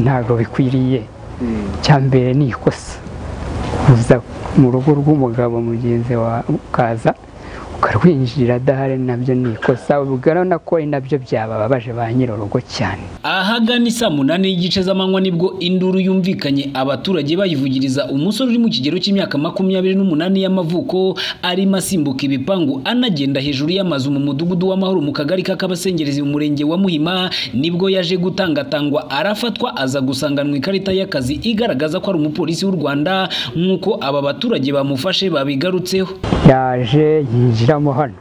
ntabwo bikwiriye cya mbere ni ikosa uza mu rugo rw'umugabo mugenzi wawe ukaza ukarwinjirira adahari nabyo ni ikosa ubwo ko ari nabyo byabababaje ba nyir'urugo cyane ahagana isaa munani y'igice z'amanywa nibwo induru yumvikanye abaturage bayivugiriza umusore uri mu kigero cy'imyaka makumyabiri n'umunani y'amavuko arimo asimbuka ibipangu anagenda hejuru y'amazu mu mudugudu w'amahoro mu kagari k'akabasengerezi mu murenge wa muhima nibwo yaje gutangatangwa arafatwa aza gusanganwa ikarita y'akazi igaragaza ko ari umupolisi w'u rwanda nk'uko aba baturage bamufashe babigarutseho yaje yinjiramo hano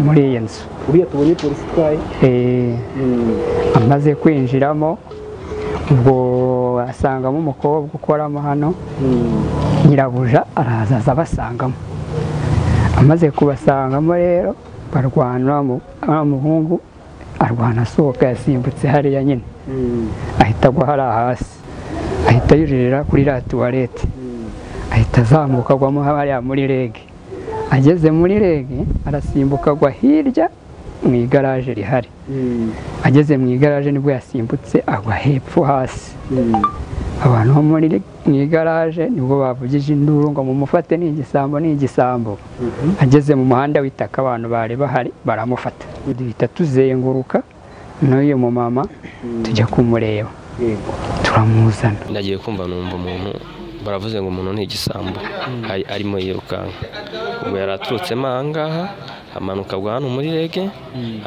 muri iyi nzu uriya tubonye polisi itwaye Eh, amaze kwinjiramo ubwo asangamo umukobwa ukoramo hano nyirabuja araza aza abasangamo amaze kubasangamo rero barwana mu- wa muhungu arwana asohoka yasimbutse hariya nyine ahita agwa hariya hasi ahita yuririra kuri la tuwarete ahita azamuka agwamo hariya muri rege ageze muri rege arasimbuka agwa hirya mu igaraje rihari ageze mu igaraje nibwo yasimbutse agwa hepfo hasi abantu bo muri mu igaraje nibwo bavugije induru ngo mumufate ni igisambo ni igisambo ageze mu muhanda w'itaka abantu bari bahari baramufata duhita tuzenguruka n'uyu mumama tujya kumureba yego turamuzana ndagiye kumva numva umuntu baravuze ngo umuntu ni igisambo ari- arimo yirukanka ubwo yari aturutsemo ahangaha amanuka agwa hano muri rege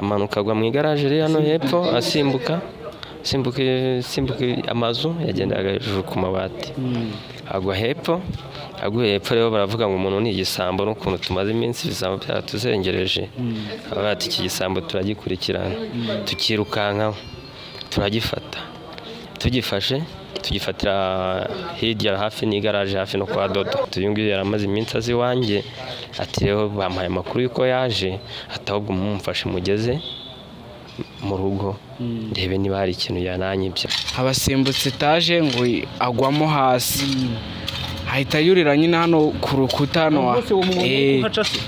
amanuka agwa mu igaraje riri hano hepfo asimbuka asimbuka asimbuka amazu yagenderaga hejuru ku mabati agwa hepfo aguye hepfo rero baravuga ngo umuntu ni igisambo n'ukuntu tumaze iminsi ibisambo byaratuzengereje baba bati iki gisambo turagikurikirana tukirukankaho turagifata tugifashe tugifatira hirya hafi n'igaraje hafi no kwa dodo uyu nguyu yari amaze iminsi azi iwanjye ati rero bampaye amakuru y'uko yaje ati ahubwo mumufashe mugeze mu rugo ndebe niba hari ikintu yananyibye abasimbutse etaje ngo agwamo hasi ahita yurira nyine hano ku rukuta hano Eh,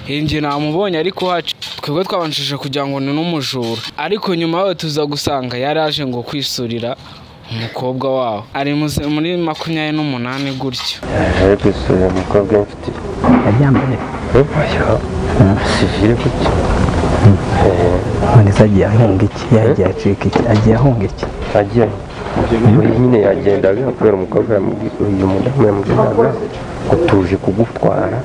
eh, njye namubonye ariko haca twebwe twabanjije kugira ngo ni n'umujura ariko nyuma yaho tuza gusanga yari aje ngo kwisurira umukobwa wawe ari muze- muri makumyabiri n'umunani gutyo ari ku isura umukobwa w'inshuti yari yambaye sivire gutya none se agiye ahunga iki yagiye acika iki agiye ahunga iki agiye uyu nyine yagendaga kubera umukobwa yamubwi- uyu mudamu yamugendaga ngo tuje kugutwara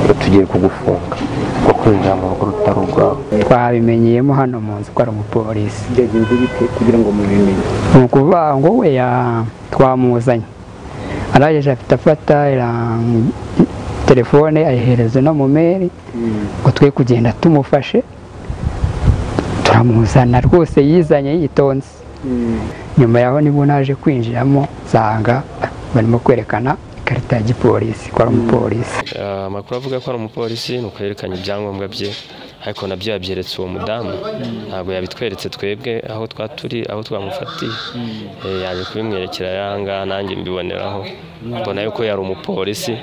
ngo tugiye kugufunga ngo kwinjira mu rugo rutari urwawe twabimenyeyemo hano mu nzu ko ari umupolisi byagenze bite kugira ngo mubimenye ni ukuvuga ngo we ya- twamuzanye arajeje afite afata ira- telefone ayihereza no mu meri ngo twe kugenda tumufashe turamuzana rwose yizanye yitonze nyuma yaho nibwo naje kwinjiramo nsanga barimo kwerekana ikarita ya gipolisi ko ari umupolisi Eh, amakuru avuga ko ari umupolisi ni ukwerekana ibyangombwa bye ariko nabyo yabyeretse uwo mudamu ntabwo yabitweretse twebwe aho twaturi aho twamufatiye Eh, yaje kubimwerekera yanga nanjye mbiboneraho mbona yuko yari umupolisi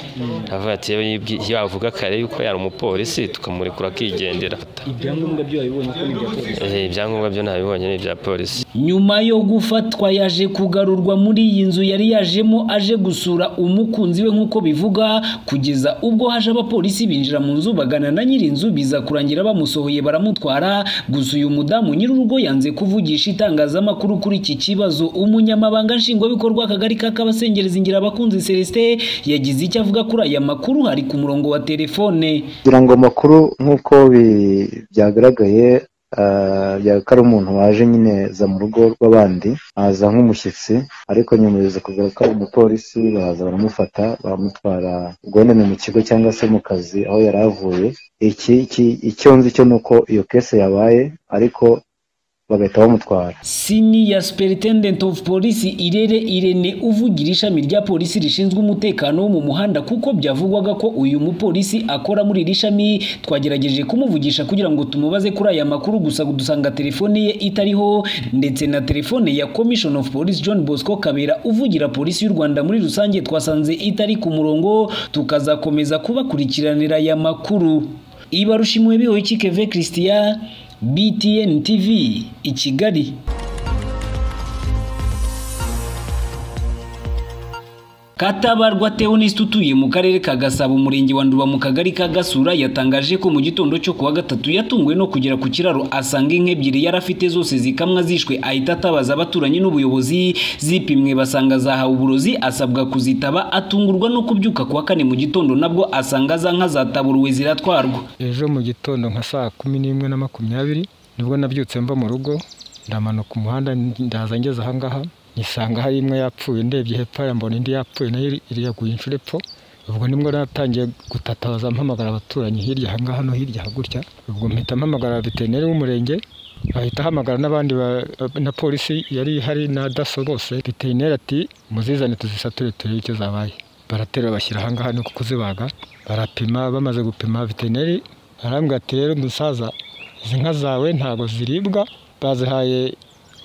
avuga ati "Yewe yibwi- yavuga kare yuko yari umupolisi tukamurekura akigendera ibyangombwa byo babibonye ko ni ibya polisi Eh, ibyangombwa byo ntabibonye ni ibya polisi nyuma yo gufatwa yaje kugarurwa muri iyi nzu yari yajemo aje gusura umukunzi we nk'uko bivuga kugeza ubwo haje abapolisi binjira mu nzu bagana na nyir'inzu biza kurangira bamusohoye baramutwara gusa uyu mudamu nyir'urugo yanze kuvugisha itangazamakuru kuri iki kibazo umunyamabanga nshingwabikorwa akagari k'akabasengereza ingira abakunzi celestin yagize icyo avuga kuri aya makuru hari ku murongo wa telefone kugira ngo amakuru nk'uko bi- byagaragaye ah, byaga ko ari umuntu waje nyine za mu rugo rw'abandi aza nk'umushyitsi ariko nyuma biza kugaruka umupolisi baza baramufata baramutwara ubwo wenda ni mu kigo cyangwa se mu kazi aho yari avuye iki iki- icyo nzi cyo ni uko iyo kese yabaye ariko bagahita bamutwara senior superintendent of police irere irene uvugira ishami rya polisi rishinzwe umutekano wo mu muhanda kuko byavugwaga ko uyu mupolisi akora muri iri shami twagerageje kumuvugisha kugira ngo tumubaze kuri aya makuru gusa dusanga telefone ye itariho ndetse na telefone ya commission of police john bosco kabera uvugira polisi y'u rwanda muri rusange twasanze itari ku murongo tukazakomeza kubakurikiranira aya makuru ibarushimwe bihoye ikikeve christian btn tv i kigali katabarwa theoniste utuye mu karere ka gasabo umurenge wa nduba mu kagari ka gasura yatangaje ko mu gitondo cyo kuwa gatatu yatunguwe no kugera ku kiraro asanga inka ebyiri yari afite zose zikamwa zishwe ahita atabaza abaturanyi n'ubuyobozi zipimwe basanga zahawe uburozi asabwa kuzitaba atungurwa no kubyuka kuwa kane mu gitondo nabwo asanga za nka zataburuwe ziratwarwa ejo mu gitondo nka saa kumi n'imwe na makumyabiri nibwo nabyutse mva mu rugo ndamanuka umuhanda ndaza ngeze ahangaha nisanga hari imwe yapfuye ndebye hepfo hariya mbona indi yapfuye nayo iri- iri yaguye inshuro epfo ubwo nibwo natangiye gutatabaza mpamagara abaturanyi hirya ahangaha no hirya hagutya ubwo mpita mpamagara veterineri w'umurenge ahita ahamagara n'abandi ba- na polisi yari ihari na daso bose veterineri ati muzizane tuzisature turebe icyo zabaye baratera bashyira ahangaha ni kuzibaga barapima bamaze gupima veterineri arambwira ati rero musaza izi nka zawe ntabwo ziribwa bazihaye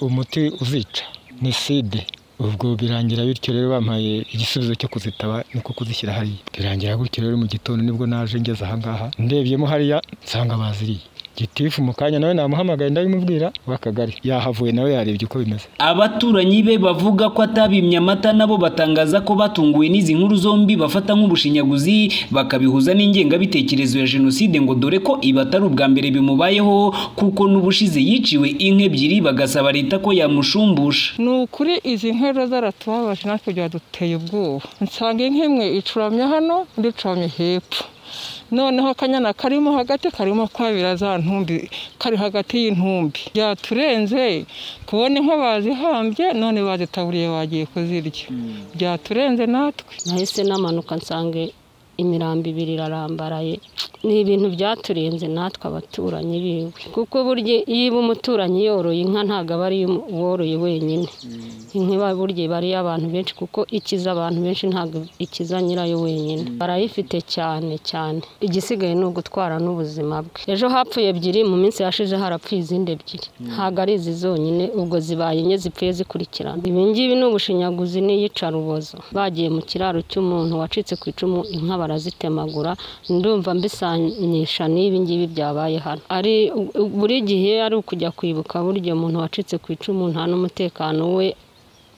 umuti uzica ni side ubwo birangira bityo rero bampaye igisubizo cyo kuzitaba niko kuzishyira hariya birangira gutyo rero mu gitondo nibwo naje ngeze ahangaha ndebyemo hariya nsanga baziriye gitifu mu kanya nawe namuhamagaye ndabimubwira w'akagari yahavuye nawe yarebye uko bimeze abaturanyi be bavuga ko atabimye amata nabo batangaza ko batunguwe n'izi nkuru zombi bafata nk'ubushinyaguzi bakabihuza n'ingengabitekerezo ya jenoside ngo dore ko ibi atari ubwa mbere bimubayeho kuko n'ubushize yiciwe inka ebyiri bagasaba leta ko yamushumbusha ni ukuri izi nkera zaratubabaje natwe byaduteye ubwoba nsanga inka imwe icuramye hano indi icuramye hepfo noneho akanyana karimo hagati karimo kwabira za ntumbi kari hagati y'intumbi byaturenze kubona inka bazihambye none bazitaburiye bagiye kuzirya byaturenze natwe nahise namanuka nsanga imirambo ibiri irarambaraye ni ibintu byaturenze natwe abaturanyi biwe kuko burya iyo iba umuturanyi yoroye inka ntabwo aba ari iyo woroye wenyine inka iba burya iba ari iy'abantu benshi kuko ikiza abantu benshi ntabwo ikiza nyirayo wenyine barayifite cyane cyane igisigaye ni ugutwara n'ubuzima bwe ejo hapfuye ebyiri mu minsi yashize harapfuye izindi ebyiri ntabwo ari izi zonyine ubwo zibaye enye zipfuye zikurikirana ibi ngibi ni ubushinyaguzi n'iyicarubozo bagiye mu kiraro cy'umuntu wacitse ku icumu inka barazitemagura ndumva mbisanisha n'ibi ngibi byabaye hano ari buri gihe ari ukujya kwibuka burya umuntu wacitse ku icumu nta n'umutekano we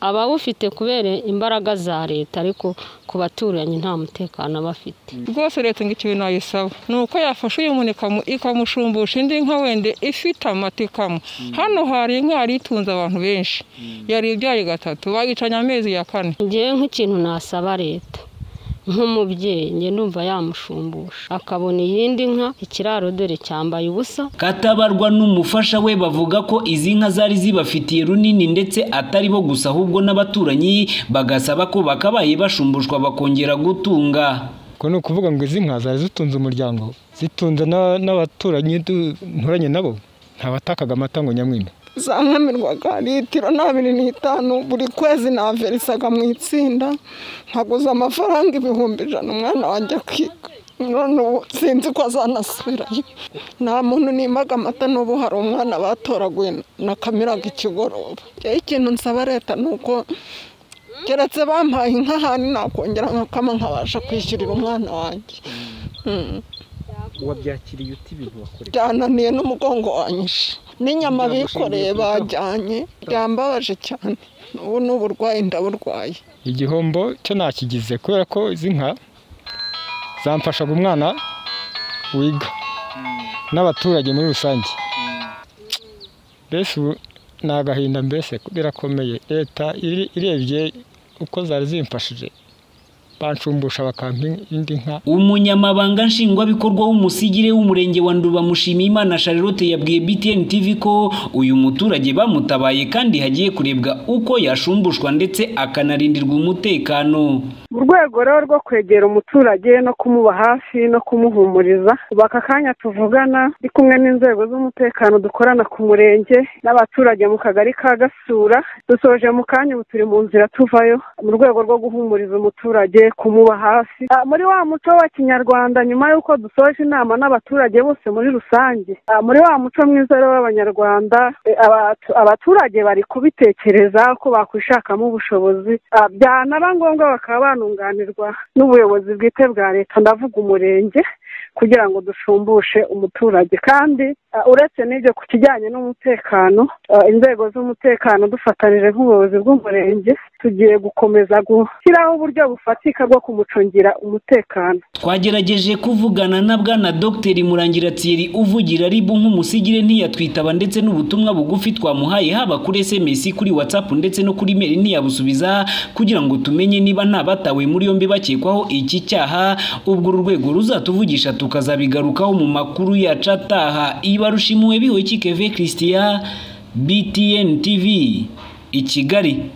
abawufite kubera imbaraga za leta ariko ku baturanyi nta mutekano aba afite rwose leta ngo ikintu nayisaba ni uko yafasha uyu muntu ikamu- ikamushumbusha indi nka wende ifite amata ikamwa hano hari inka yari itunze abantu benshi yari ibyaye gatatu bayicanye amezi ya kane ngewe nk'ikintu nasaba leta nk'umubyeyi nge numva yamushumbusha akabona iyindi nka ikiraro dore cyambaye ubusa Katabarwa n'umufasha we bavuga ko izi nka zari zibafitiye runini ndetse atari bo gusa ahubwo n'abaturanyi bagasaba ko bakabaye bashumbushwa bakongera gutunga ubwo ni ukuvuga ngo izi nka zari zitunze umuryango zitunze na- n'abaturanyi du- nturanye nabo ntabatakaga amata ngo nyamwime zampamirwaga litiro n'abiri n'itanu buri kwezi naverisaga mu itsinda nkaguza amafaranga ibihumbi ijana umwana wanjye akiga none ubu sinzi ko azanasubirayo nta muntu nimaga amata n'ubu hari umwana batoraguye nakamiraga ikigoroba rero ikintu nsaba leta ni uko keretse bampaye inka ahantu nakongera nkakama nkabasha kwishyurira umwana wanjye Mm. wabyakiriye uti ibintu wakoreye byananiye n'umugongo wanyishe n'inyama bikoreye bajyanye byambabaje cyane ubu ni uburwayi ndaburwaye igihombo cyo nakigize kubera ko izi nka zamfashaga umwana wiga n'abaturage muri rusange mbese ubu ni agahinda mbese birakomeye leta iri- irebye uko zari zimfashije banshumbusha bakampa indi nka umunyamabanga nshingwabikorwa w'umusigire w'umurenge wa nduba mushimiyimana charlotte yabwiye btn tv ko uyu muturage bamutabaye kandi hagiye kurebwa uko yashumbushwa ndetse akanarindirwa umutekano mu rwego rero rwo kwegera umuturage no kumuba hafi no kumuhumuriza ubu aka kanya tuvugana ndi kumwe n'inzego z'umutekano dukorana ku murenge n'abaturage mu kagari ka gasura dusoje mu kanya ubu turi mu nzira tuvayo mu rwego rwo guhumuriza umuturage kumuba hafi Ah, muri wa muco wa kinyarwanda nyuma y'uko dusoje inama n'abaturage bose muri rusange Ah, muri wa muco mwiza rero w'abanyarwanda eh, abatu- abaturage bari kubitekereza ko bakwishakamo ubushobozi Ah, byanaba ngombwa bakaba banunganirwa n'ubuyobozi bwite bwa leta ndavuga umurenge kugira ngo dushumbushe umuturage kandi ah, uretse n'ibyo ku kijyanye n'umutekano ah, inzego z'umutekano dufatanije nk'ubuyobozi bw'umurenge tugiye gukomeza gushyiraho uburyo bufatika bwo kumucungira umutekano twagerageje kuvugana na bwana dogiteri murangira tiyeri uvugira ribu nk'umusigire ntiyatwitaba ndetse n'ubutumwa bugufi twamuhaye haba kuri sms kuri whatsapp ndetse no kuri mail ntiyabusubiza kugira ngo tumenye niba nta batawe muri yombi bakekwaho iki cyaha ubwo uru rwego ruzatuvugisha tukazabigarukaho mu makuru yacu ataha ibarushimwe bihoye kikeve christian btn tv i kigali